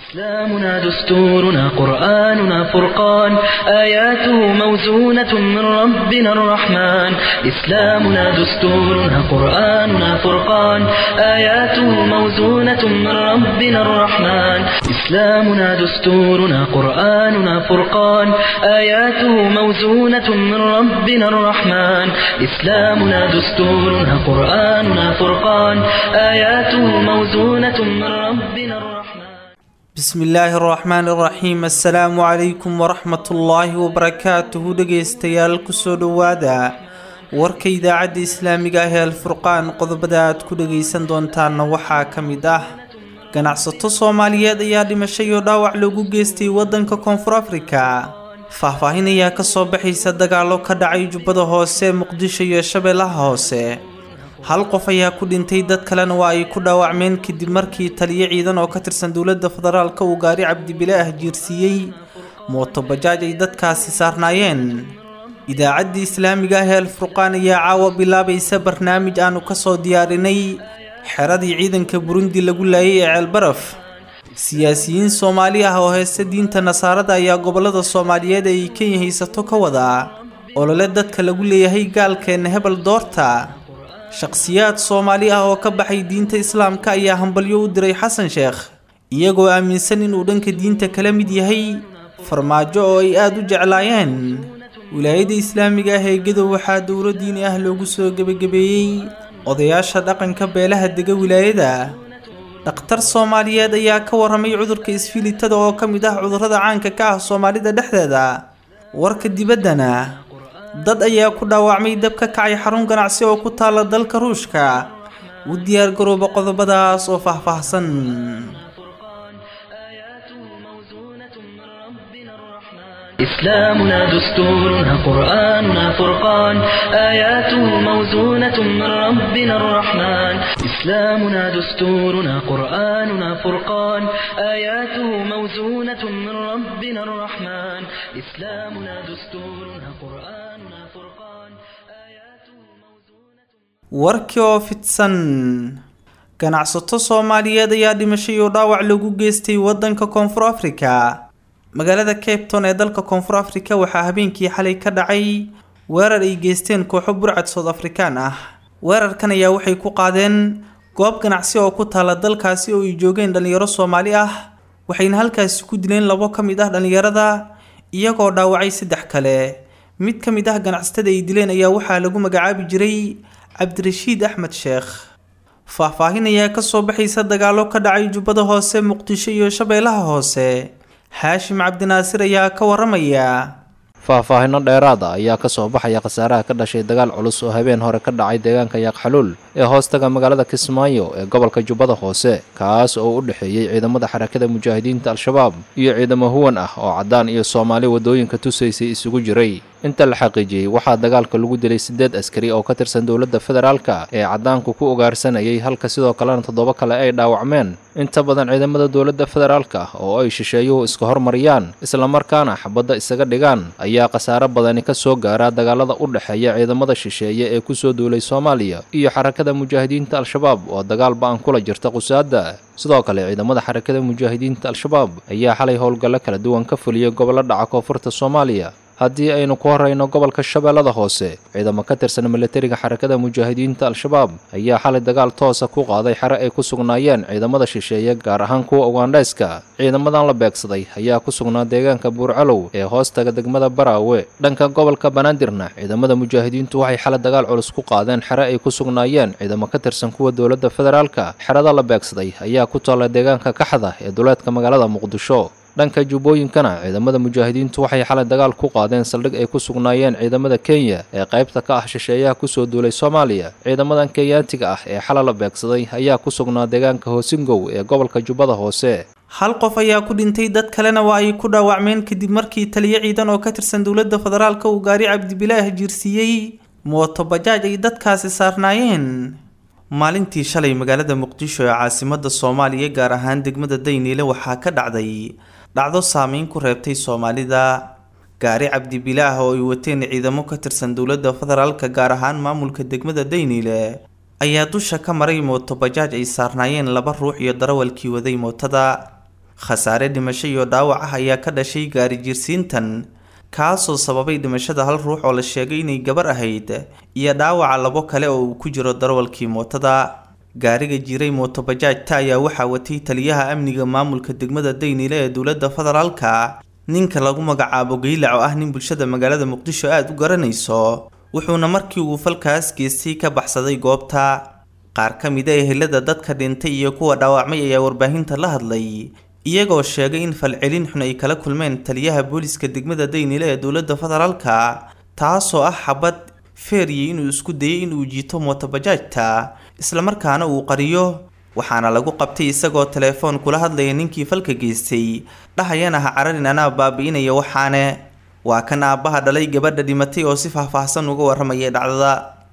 إسلامنا دستورنا قرآننا فرقان آياته موزونة من ربنا الرحمن إسلامنا دستورنا قرآننا فرقان آياته موزونة من ربنا الرحمن إسلامنا دستورنا قرآننا فرقان آياته موزونة من ربنا الرحمن إسلامنا دستورنا قرآننا فرقان آياته موزونة من ربنا الرحمن bismi illaahi araxmaani araxiim assalaamu calaykum waraxmatullaahi wabarakaatuhu dhegaystayaal kusoo dhowaada warka idaacadda islaamiga ah ee alfurqaan qodobada aad ku dhagaysan doontaanna waxaa ka mid ah ganacsato soomaaliyeed ayaa dhimashay oo dhaawac loogu geystay waddanka koonfur afrika faahfaahin ayaa kasoo baxaysa dagaallo ka dhacay jubbada hoose muqdisho iyo shabeellaha hoose hal qof ayaa ku dhintay dad kalena waa ay ku dhaawacmeen kadib markii taliyo ciidan oo ka tirsan dowladda federaalka uu gaari cabdibile ah jiirsiiyey mootobajaaj ay dadkaasi saarnaayeen idaacaddii islaamiga ah ee alfurqaan ayaa caawa bilaabaysa barnaamij aanu kasoo diyaarinay xeradii ciidanka burundi lagu laayay ee ceelbaraf siyaasiyiin soomaali ah oo heesta diinta nasaarada ayaa gobolada soomaaliyeed ee ay kenya haysato ka wadaa olole dadka lagu leeyahay gaalkeena hebel doorta shakhsiyaad soomaali ah oo ka baxay diinta islaamka ayaa hambalyo u diray xasan sheekh iyagoo aaminsan inuu dhanka diinta kala mid yahay farmaajo oo ay aada u jeclaayeen wilaayadda islaamiga ah ee gadow waxaa dowlo diini ah loogu soo gebagabeeyey odayaasha dhaqanka beelaha dega wilaayada dhakhtar soomaaliyeed ayaa ka warramay cudurka isfilitada oo ka mid ah cudurrada caanka ka ah soomaalida dhexdeeda warka dibaddana dad ayaa ku dhaawacmay dab ka kacay xarun ganacsi oo ku taala dalka ruushka u diyaar garooba qodobadaas oo faahfaahsan إسلامنا دستورنا قرآننا فرقان آياته موزونة من ربنا الرحمن إسلامنا دستورنا قرآننا فرقان آياته موزونة من ربنا الرحمن إسلامنا دستورنا قرآننا فرقان آياته موزونة warkii oo fidsan ganacsato soomaaliyeed ayaa dhimashay oo dhaawac lagu geystay waddanka koonfur afrika magaalada cape town ee dalka koonfur afrika waxaa habeenkii xalay ka dhacay weerar ay geysteen kooxo burcad sood afrikaan ah weerarkan ayaa waxay ku qaadeen goob ganacsi oo ku taala dalkaasi oo ay joogeen dhallinyaro soomaali ah waxayna halkaasi ku dileen labo ka mid ah dhallinyarada iyagoo dhaawacay saddex kale mid ka mid ah ganacsatada ay dileen ayaa waxaa lagu magacaabi jiray cabdirashiid axmed sheekh faahfaahin ayaa kasoo baxaysa dagaallo ka dhacay jubbada hoose muqdisho iyo shabeellaha hoose xaashim cabdinaasir ayaa ka waramaya faahfaahinno dheeraada ayaa ka soo baxaya khasaaraha ka dhashay dagaal culus oo habeen hore ka dhacay deegaanka yaaqxaluul ee hoostaga magaalada kismaayo ee gobolka jubbada hoose kaas oo u dhexeeyey ciidamada xarakada mujaahidiinta al-shabaab iyo ciidamo huwan ah oo caddaan iyo soomaali waddooyinka tusaysay isugu jiray inta la xaqiijiyey waxaa dagaalka lagu dilay siddeed askari oo ka tirsan dowladda federaalka ee caddaanku ku ugaarsanayay halka sidoo kalena toddoba kale ay dhaawacmeen inta badan ciidamada dowladda federaalka oo ay shisheeyuhu iska hormariyaan islamarkaana xabadda isaga dhigaan ayaa khasaare badani ka soo gaara dagaalada u dhexeeya ciidamada shisheeye ee kusoo duulay soomaaliya iyo xarakada mujaahidiinta al-shabaab oo dagaal ba-an kula jirta qusaada sidoo kale ciidamada xarakada mujaahidiinta al-shabaab ayaa xalay howlgallo kala duwan ka fuliyay gobollo dhaca koonfurta soomaaliya haddii aynu ku horrayno gobolka shabeellada hoose ciidamo ka tirsan milatariga xarakada mujaahidiinta al-shabaab ayaa xalay dagaal toosa ku qaaday xere ay ku sugnaayeen ciidamada shisheeye gaar ahaan kuwa ugandhayska ciidamadan la beegsaday ayaa ku sugnaa deegaanka buurcalow ee hoostaga degmada baraawe dhanka gobolka banaadirna ciidamada mujaahidiintu waxay xalay dagaal culus ku qaadeen xere ay ku sugnaayeen ciidamo ka tirsan kuwa dowladda federaalka xerada la beegsaday ayaa ku taalla deegaanka kaxda ee duleedka magaalada muqdisho dhanka jubbooyinkana ciidamada mujaahidiintu waxay xalay dagaal ku qaadeen saldhig ay ku sugnaayeen ciidamada kenya ee qaybta ka ah shisheeyaha kusoo duulay soomaaliya ciidamadan kenyaatiga ah ee xalay la beegsaday ayaa ku sugnaa deegaanka hoosingow ee gobolka jubbada hoose hal qof ayaa ku dhintay dad kalena waa ay ku dhaawacmeen kadib markii taliyo ciidan oo ka tirsan dowladda federaalka uu gaari cabdibilaah jiirsiiyey mootobajaaj ay dadkaasi saarnaayeen maalintii shalay magaalada muqdisho ee caasimada soomaaliya gaar ahaan degmada dayniile waxaa ka dhacday dhacdo saameyn ku reebtay soomaalida gaari cabdibilaah oo ay wateen ciidamo ka tirsan dowladda federaalka gaar ahaan maamulka degmada dayniile ayaa dusha ka maray mooto bajaaj ay saarnaayeen laba ruux iyo darawalkii waday mootada khasaare dhimasho iyo dhaawac ah ayaa ka dhashay gaari jirsiintan kaasoo sababay dhimashada hal ruux oo la sheegay inay gabar ahayd iyo dhaawaca labo kale oo uu ku jiro darwalkii mootada gaariga jiray mootobajaajta ayaa waxaa watay taliyaha amniga maamulka degmada daynile ee dowladda federaalka ninka lagu magacaabo geylac oo ah nin bulshada magaalada muqdisho aada u garanayso wuxuuna markii uu falkaas geestay ka baxsaday goobta qaar ka mid a ehelada dadka dhintay iyo kuwa dhaawacmay ayaa warbaahinta la hadlay iyagoo sheegay in falcelin xun ay kala kulmeen taliyaha booliska degmada daynile ee dowladda federaalka taasoo ah xabad feeriye inuu isku dayay inuu jiito mootobajaajta islamarkaana uu qariyo waxaana lagu qabtay isagoo teleefoon kula hadlaya ninkii falka geystay dhahayana ha cararin anaa baabi'inaya waxaane waa kan aabbaha dhalay gabadha dhimatay oo si faahfaahsan uga warramayay dhacdada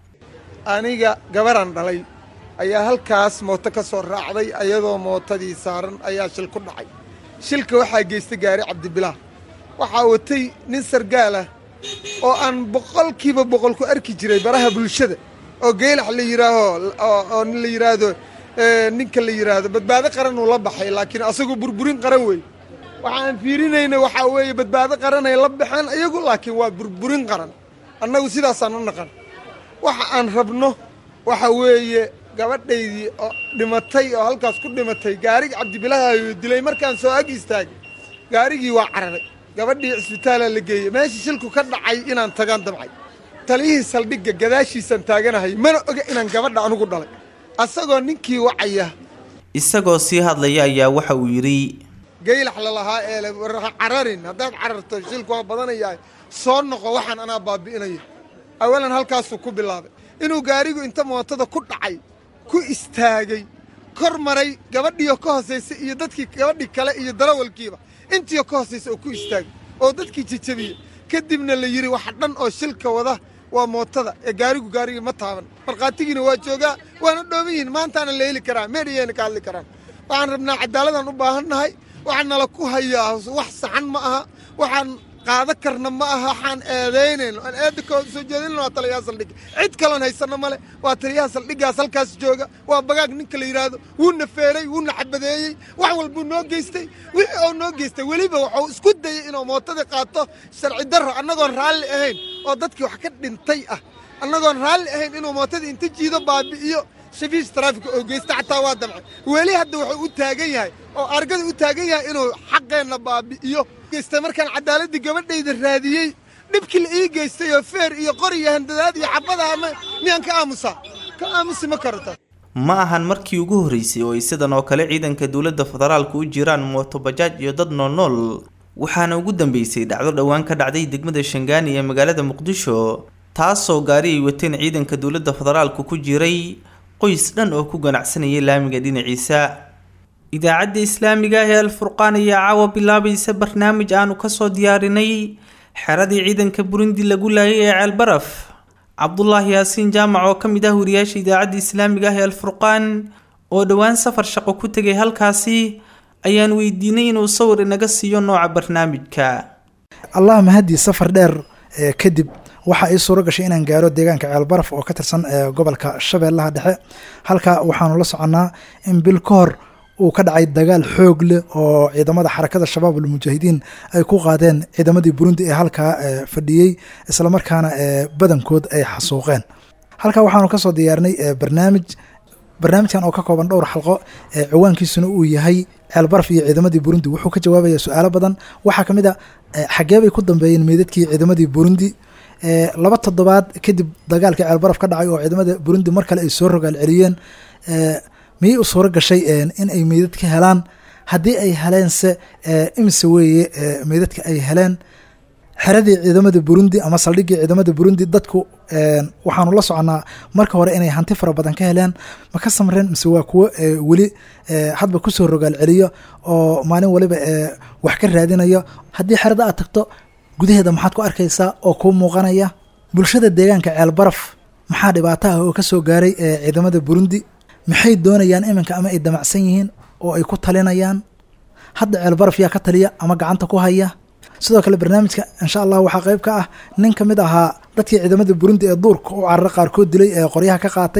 aniga gabarhan dhalay ayaa halkaas mooto ka soo raacday ayadoo mootadii saaran ayaa shil ku dhacay shilka waxaa geystay gaari cabdibilaah waxaa watay nin sargaal ah oo aan boqolkiiba boqol ku arki jiray baraha bulshada oo geylax la yidhaaho oo nin la yidhaahdo ninka la yidhaahdo badbaado qaran uu la baxay laakiin asagu burburin qaran wey waxaan fiirinayna waxaa weeye badbaado qaran ay la baxeen iyagu laakiin waa burburin qaran annagu sidaasaan u naqan waxa aan rabno waxa weeye gabadhaydii oo dhimatay oo halkaas ku dhimatay gaarigii cabdibilahaayo dilay markaan soo ag istaagay gaarigii waa cararay gabadhii cisbitaalaa la geeyey meeshii shilku ka dhacay inaan tagaan damcay taliyihii saldhigga gadaashiisaan taaganahay mana oga inaan gabadha anugu dhalay asagoo ninkii wacaya isagoo sii hadlaya ayaa waxa uu yidhi geylax lalahaa eele cararin haddaad cararto shilku waa badanayahay soo noqo waxaan anaa baabi'inaya awalan halkaasuu ku bilaabay inuu gaarigu inta mootada ku dhacay ku istaagay kor maray gabadhiioo ka hoosaysa iyo dadkii gabadhii kale iyo darawalkiiba intiioo ka hoosaysa oo ku istaagay oo dadkii jejabiyey kadibna la yidhi waxa dhan oo shilka wada waa mootada ee gaarigu gaarigii ma taaban markhaatigiina waa joogaa waana dhooban yihiin maantaana la heli karaa meedhiyayna ka hadli karaan waxaan rabnaa cadaaladaan u baahan nahay waxaa nala ku hayaa wax saxan ma aha waxaan qaado karna ma aha waxaan eedaynayno aan eeda ka soo jeedinayno waa taliyaha saldhigga cid kaloon haysanno male waa taliyaha saldhiggaas halkaas jooga waa bagaag ninka la yidhaahdo wuuna feeray wuuna xabadeeyey wax walbuu noo geystay wixii oo noo geystay weliba wuxuu isku dayey inuu mootadii qaato sharci darro annagoon raalli ahayn oo dadkii wax ka dhintay ah annagoon raalli ahayn inuu mootadii inta jiido baabi'iyo shafiish taraafika oo geysta xataa waa damcay weli hadda wuxuu u taagan yahay oo argada u taagan yahay inuu xaqeenna baabi'iyo geystay markaan cadaaladii gabadhayda raadiyey dhibkii la ii geystay oo feer iyo qor iyo handadaad iyo xabadaha miyaan ka aamusaa ka aamusi ma karata ma ahan markii ugu horreysay oo ay sidan oo kale ciidanka dowladda federaalku u jiraan mootobajaaj iyo dad noolnool waxaana ugu dambeysay dhacdo dhowaan ka dhacday degmada shangaani ee magaalada muqdisho taasoo gaari ay wateen ciidanka dowladda federaalku ku jiray qoys dhan oo ku ganacsanayay laamiga dhinaciisa idaacadda islaamiga ah ee alfurqaan ayaa caawa bilaabaysa barnaamij aanu kasoo diyaarinay xeradii ciidanka burundi lagu laayay ee ceelbaraf cabdulaahi yaasiin jaamac oo ka mid ah wariyaasha idaacadda islaamiga ah ee alfurqaan oo dhowaan safar shaqo ku tegay halkaasi ayaan weydiinay inuu sawir inaga siiyo nooca barnaamijka allah mahadii safar dheer kadib waxaa ii suuro gashay inaan gaaro deegaanka ceelbaraf oo ka tirsan gobolka shabeellaha dhexe halka waxaanu la soconnaa in bil ka hor uu ka dhacay dagaal xoog leh oo ciidamada xarakada shabaab almujaahidiin ay ku qaadeen ciidamadii burundi ee halkaa fadhiyey islamarkaana badankood ay xasuuqeen halkaa waxaanu kasoo diyaarinay barnaamij barnaamijkan oo ka kooban dhowr xalqo ciwaankiisuna uu yahay ceelbaraf iyo ciidamadii burundi wuxuu ka jawaabaya su-aalo badan waxaa kamid a xagee bay ku dambeeyeen meydadkii ciidamadii burundi laba toddobaad kadib dagaalkii ceelbaraf ka dhacay oo ciidamada burundi mar kale ay soo rogaal celiyeen miyay u suuro gashay in ay meydad ka helaan haddii ay heleense imise weeye meydadka ay heleen xeradii ciidamada burundi ama saldhiggii ciidamada burundi dadku waxaanu la soconnaa marka hore inay hanti fara badan ka heleen ma ka samreen mise waa kuwo weli hadba kusoo rogaal celiyo oo maalin waliba wax ka raadinayo haddii xerada aad tagto gudaheeda maxaad ku arkaysaa oo kuu muuqanaya bulshada deegaanka ceelbaraf maxaa dhibaato ah oo ka soo gaaray ciidamada burundi maxay doonayaan iminka ama ay damacsan yihiin oo ay ku talinayaan hadda ceelbaraf yaa ka taliya ama gacanta ku haya sidoo kale barnaamijka insha allah waxaa qayb ka ah nin ka mid ahaa dadkii ciidamada burundi ee duurka u carara qaarkood dilay ee qoryaha ka qaatay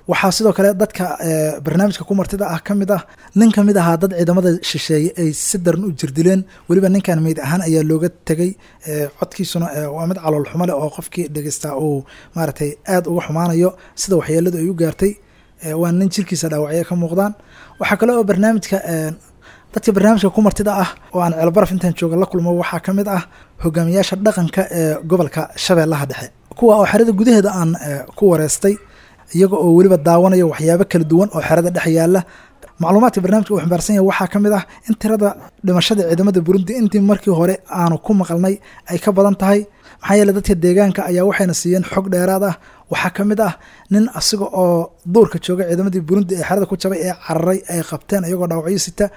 waxaa sidoo kale dadka barnaamijka ku martida ah ka mid ah nin ka mid ahaa dad ciidamada shisheeye ay si daran u jirdileen weliba ninkan meyd ahaan ayaa looga tegay codkiisuna waa mid calool xumo leh oo qofkii dhegeystaa uu maaragtay aada uga xumaanayo sida waxyeeladu ay u gaartay waa nin jirkiisa dhaawacyo ka muuqdaan waxaa kale oo barnaamijka dadka barnaamijka ku martida ah oo aan ceelbaraf intaan jooga la kulmo waxaa ka mid ah hogaamiyaasha dhaqanka ee gobolka shabeellaha dhexe kuwa oo xerada gudaheeda aan ku wareystay iyaga oo weliba daawanaya waxyaabo kala duwan oo xerada dhex yaala macluumaadka barnamijka uu xambaarsan yahay waxaa ka mid ah in tirada dhimashada ciidamada burundi intii markii hore aanu ku maqalnay ay ka badan tahay maxaa yeele dadka deegaanka ayaa waxayna siiyeen xog dheeraad ah waxaa ka mid ah nin asiga oo duurka jooga ciidamadii burundi ee xerada ku jabay ee cararay ay qabteen iyagoo dhaawacyo sita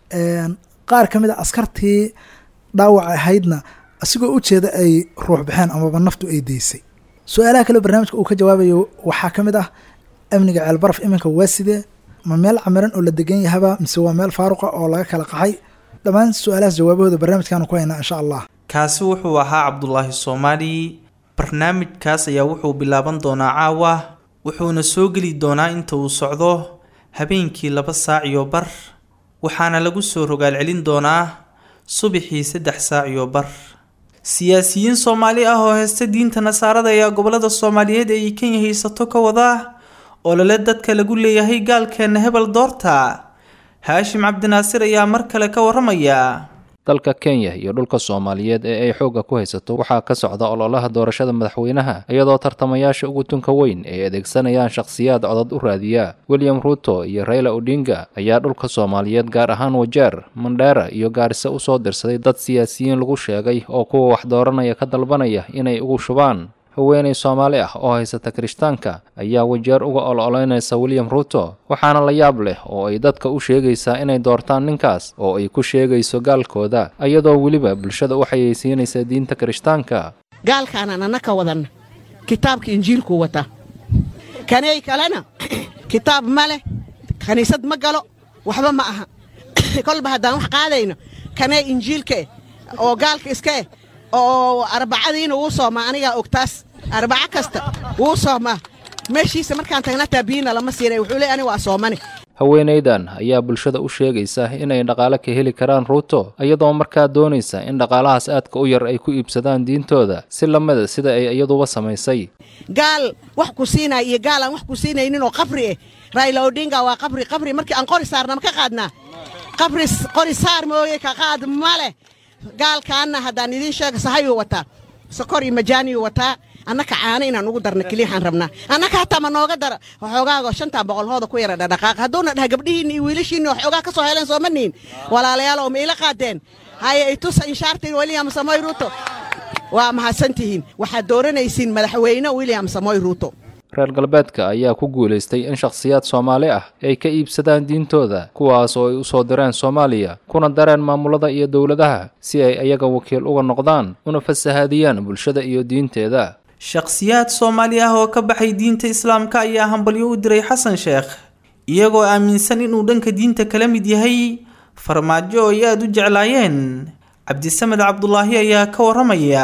qaar ka mid a askartii dhaawac ahaydna asigoo u jeeda ay ruux baxeen amaba naftu ay deysay su-aalaha kale barnaamijka uu ka jawaabayo waxaa ka mid ah amniga ceelbaraf iminka waa sidee ma meel camiran oo la degan yahaba mise waa meel faaruqa oo laga kala qaxay dhammaan su-aalahaas jawaabahooda barnaamijkaanu ku haynaa insha allah kaasi wuxuu ahaa cabdulaahi soomaali barnaamijkaas ayaa wuxuu bilaaban doonaa caawa wuxuuna soo geli doonaa inta uu socdo habeenkii laba saac iyo bar waxaana lagu soo rogaal celin doonaa subaxii saddex saac iyo bar siyaasiyiin soomaali ah oo heysta diinta nasaarada ayaa gobolada soomaaliyeed ee ay kenya haysato ka wada olole dadka lagu leeyahay gaalkeena hebel doorta haashim cabdinaasir ayaa mar kale ka waramaya dalka kenya iyo dhulka soomaaliyeed ee ay xoogga ku haysato waxaa ka socda ololaha doorashada madaxweynaha iyadoo tartamayaasha ugu tunka weyn ay adeegsanayaan shakhsiyaad codod u raadiya william ruuto iyo rayla odinga ayaa dhulka soomaaliyeed gaar ahaan wajeer mandheera iyo gaarisa usoo dirsaday dad siyaasiyiin lagu sheegay oo kuwa wax dooranaya ka dalbanaya inay ugu shubaan haweenay soomaali ah oo haysata kirishtaanka ayaa wajeer uga ol-oleynaysa william ruuto waxaana la yaab leh oo ay dadka u sheegaysaa inay doortaan ninkaas oo ay ku sheegayso gaalkooda iyadoo weliba bulshada u xayeysiinaysa diinta kirishtaanka gaalkaanaan anna ka wadanna kitaabka injiilkuu wataa kanay kalena kitaab ma leh kiniisad ma galo waxba ma aha kolba haddaan wax qaadayno kanee injiilka eh oo gaalka iska eh oo arbacadiina wuu soomaa anigaa ogtaas arbaco kasta wuu soomaa meeshiisa markaan tagna taabiyiina lama siinay wuxuu leey ani waa soomani haweenaydan ayaa bulshada u sheegaysa inay dhaqaale ka heli karaan ruuto iyadoo markaa doonaysa in dhaqaalahaas aadka u yar ay ku iibsadaan diintooda si lamida sida ay iyaduba samaysay gaal wax ku siinaya iyo gaal aan wax ku siinaynin oo qabri eh rayla odinga waa qabri qabri markii aan qori saarna ma ka qaadnaa qabri qori saar mooye ka qaad ma leh gaalkaanna haddaan idiin sheega sahayuu wataa sokor iyo majaaniyuu wataa annaka caano inaan ugu darna keliyaxaan rabnaa annaka hataa ma nooga dara waxoogaago shantaa boqolhooda ku yara dhadhaqaaq hadduuna dhaha gabdhihiinna iyo wiilashiinna waxoogaa ka soo heleen sooma nihin walaalayaal oo ma ila qaadeen haye itusa inshaartiin william samoy ruuto waa mahadsantihiin waxaad dooranaysiin madaxweyne william samoy ruuto reer galbeedka ayaa ku guulaystay in shakhsiyaad soomaali ah ay ka iibsadaan diintooda kuwaas oo ay u soo direen soomaaliya kuna dareen maamulada iyo dowladaha si ay ayaga wakiil uga noqdaan una fasahaadiyaan bulshada iyo diinteeda shakhsiyaad soomaali ah oo ka baxay diinta islaamka ayaa hambalyo u diray xasan sheekh iyagoo aaminsan inuu dhanka diinta kala mid yahay farmaajo oo ay aada u jeclaayeen cabdisamed cabdulaahi ayaa ka waramaya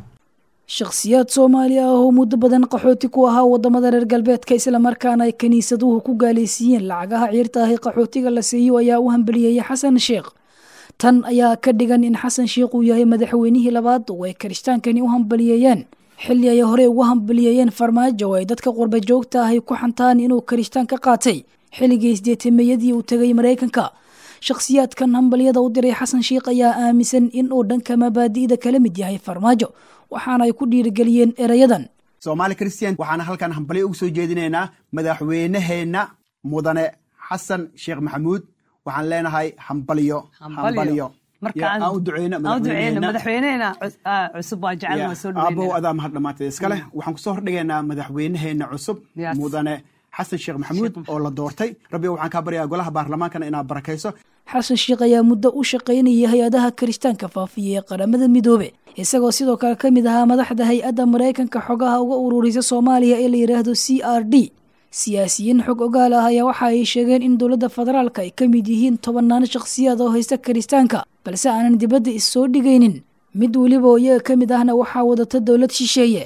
shakhsiyaad soomaali ah oo muddo badan qaxooti ku ahaa wadamada reer galbeedka islamarkaana ay kiniisaduhu ku gaalaysiiyeen lacagaha ciirta ahi qaxootiga la siiyo ayaa u hambaliyeeyay xasan sheekh tan ayaa ka dhigan in xasan sheekh uu yahay madaxweynihii labaad oo ay kiristaankani u hambaliyeeyeen xilli ay horey ugu hambaliyeeyeen farmaajo oo ay dadka qurba joogta ahy ku xantaan inuu kiristaan ka qaatay xilligii isdeetameeyadii uu tegay maraykanka shakhsiyaadkan hambalyada u diray xasan sheekh ayaa aaminsan in uu dhanka mabaadi'da kala mid yahay farmaajo waxaana ay ku dhiirigeliyeen erayadan soomaali christian waxaana halkan hambalyo ugu soo jeedinaynaa madaxweyneheenna mudane xasan sheekh maxamuud waxaan leenahay hambalyo hambalyo aan u duceyno madaxweynehena cusub waa jecelna soo aabow adaa mahad dhamaanteed iska leh waxaan kusoo hordhigaynaa madaxweyneheenna cusub mudane xasan sheekh maxamuud oo la doortay rabbi waxaan kaa baryaa golaha baarlamaankana inaad barakayso xasan sheekh ayaa muddo u shaqaynayay hay-adaha kiristaanka faafiya ee qaramada midoobe isagoo sidoo kale ka mid ahaa madaxda hay-adda maraykanka xogaha uga ururisa soomaaliya ee la yidhaahdo c r d siyaasiyiin xog ogaal ah ayaa waxa ay sheegeen in dowladda federaalka ay ka mid yihiin tobannaan shakhsiyaad oo haysta kiristaanka balse aanan dibadda is soo dhigaynin mid weliba oo iyaga ka mid ahna waxaa wadata dowlad shisheeye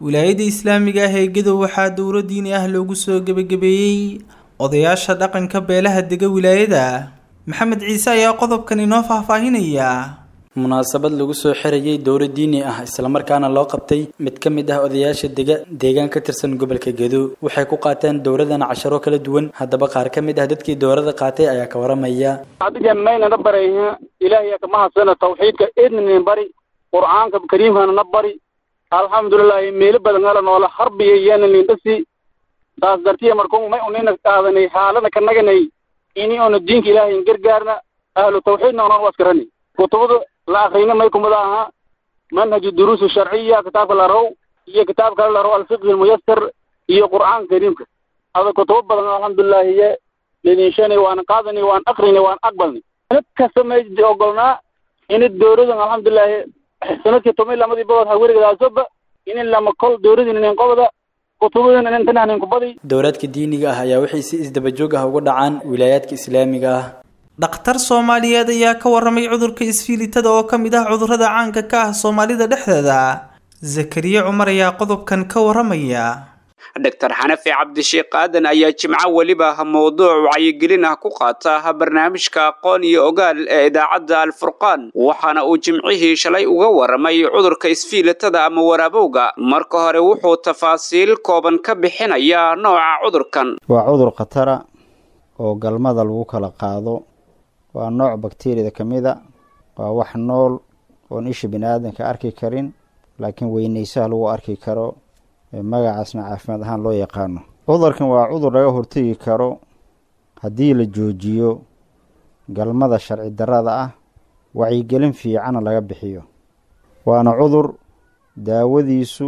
wilaayada islaamiga ah ee gadow waxaa dowro diini ah loogu soo gebagabeeyey odayaasha dhaqanka beelaha dega wilaayada maxamed ciise ayaa qodobkan inoo faahfaahinaya munaasabad lagu soo xirayay dowro diini ah islamarkaana loo qabtay mid ka mid ah odayaasha dega deegaan ka tirsan gobolka gedo waxay ku qaateen dowradan casharo kala duwan haddaba qaar ka mid ah dadkii dowrada qaatay ayaa ka waramaya adiga maynana barayha ilaahiya kama hadsana tawxiidka idnin bari qur'aanka kariimkana na bari alxamdulilahi meelo badan ala noola harbiya iyana nindhasi saas dartiya markuu may unina qaadanay xaalada ka naganay ini ona diinka ilaahay gargaarna ahlu tawxiidna onan waskarani kutubada la akrina may kumada aha manhaju duruus sharciya kitaabka la raw iyo kitaab kale la raw alfiqh almuyassar iyo qur'aanka kariimka ada kutubo badan alxamdulilahi iyo lidinshani waan qaadani waan akrini waan aqbalni mid kasta may ogolnaa ini dowladan alxamdulilahi sanadkii toban lamadii bood ha werigadaasooba inin lama kol dowladin inin qobda kutubadin inin tanah nin kubadi dowlaadka diiniga ah ayaa waxay si isdaba joog ah uga dhacaan wilaayaadka islaamiga ah dhakhtar soomaaliyeed ayaa ka waramay cudurka isfiilitada oo ka mid ah cudurrada caanka ka ah soomaalida dhexdeeda zakariya cumar ayaa qodobkan ka waramaya doctor xanafi cabdisheekh aadan ayaa jimco weliba mowduuc wacyigelin ah ku qaata barnaamijka aqoon iyo ogaal ee idaacadda alfurqaan waxaana uu jimcihii shalay uga waramay cudurka isfiilitada ama waraabowga marka hore wuxuu tafaasiil kooban ka bixinayaa nooca cudurkan waa cudur khatara oo galmada lagu kala qaado waa nooc bakteriyada ka mid a waa wax nool oon isha bini aadanka arki karin laakiin weynaysaha lagu arki karo magacaasna caafimaad ahaan loo yaqaano cudurkan waa cudur laga hortegi karo haddii la joojiyo galmada sharci darrada ah wacyigelin fiicana laga bixiyo waana cudur daawadiisu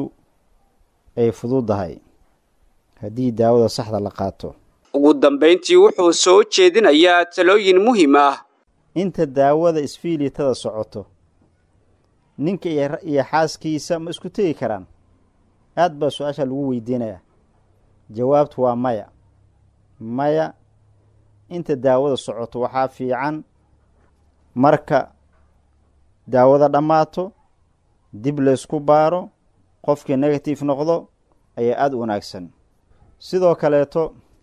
ay fududahay haddii daawada saxda la qaato ugu dambayntii wuxuu soo jeedinayaa talooyin muhiim ah inta daawada isfiilitada socoto ninka iyo xaaskiisa ma isku tegi karaan aada baa su-aasha lagu weydiinayaa jawaabtu waa maya maya inta daawada socoto waxaa fiican marka daawada dhammaato dib laysku baaro qofkii negative noqdo ayaa aada u wanaagsan sidoo kaleeto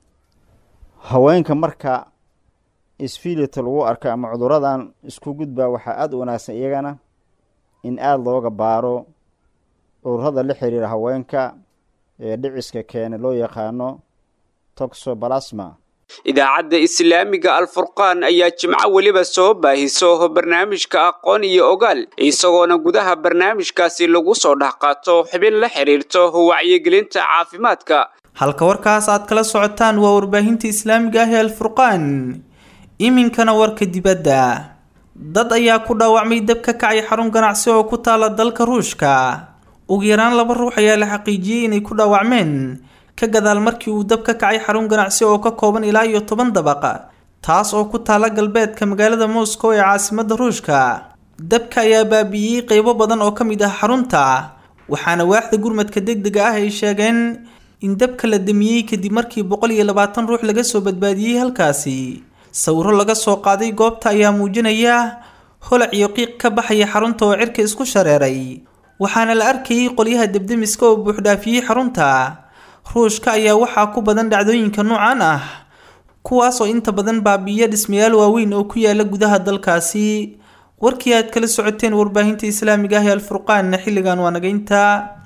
haweenka marka isfiilita lagu arko ama cuduradan isku gudbaa waxaa aada u wanaagsan iyagana in aada looga baaro cudurada la xiriira haweenka ee dhiciska keena loo yaqaano toxobalasma idaacadda islaamiga alfurqaan ayaa jimco weliba soo baahiso barnaamijka aqoon iyo ogaal isagoona gudaha barnaamijkaasi lagu soo dhex qaato xubin la xiriirto wacyigelinta caafimaadka halka warkaas aad kala socotaan waa warbaahinta islaamiga ah ee alfurqaan iminkana warka dibadda dad ayaa ku dhaawacmay dab ka kacay xarun ganacsi oo ku taala dalka ruushka ugu yaraan laba ruux ayaa la xaqiijiyey inay ku dhaawacmeen ka gadaal markii uu dab ka kacay xarun ganacsi oo ka kooban ilaa iyo toban dabaq taas oo ku taala galbeedka magaalada moscow ee caasimadda ruushka dabka ayaa baabi'iyey qeybo badan oo ka mid ah xarunta waxaana waaxda gurmadka degdega ah ay sheegeen in dabka la damiyey kadib markii boqol iyo labaatan ruux laga soo badbaadiyey halkaasi sawiro laga soo qaaday goobta ayaa muujinaya holac iyo qiiq ka baxaya xarunta oo cirka isku shareeray waxaana la arkayay qolyaha debdemiska oo buuxdhaafiyey xarunta ruushka ayaa waxaa ku badan dhacdooyinka noocan ah kuwaas oo inta badan baabi'iya dhismayaal waaweyn oo ku yaala gudaha dalkaasi warkii aad kala socoteen warbaahinta islaamiga ah ee alfurqaanna xilligan waa naga intaa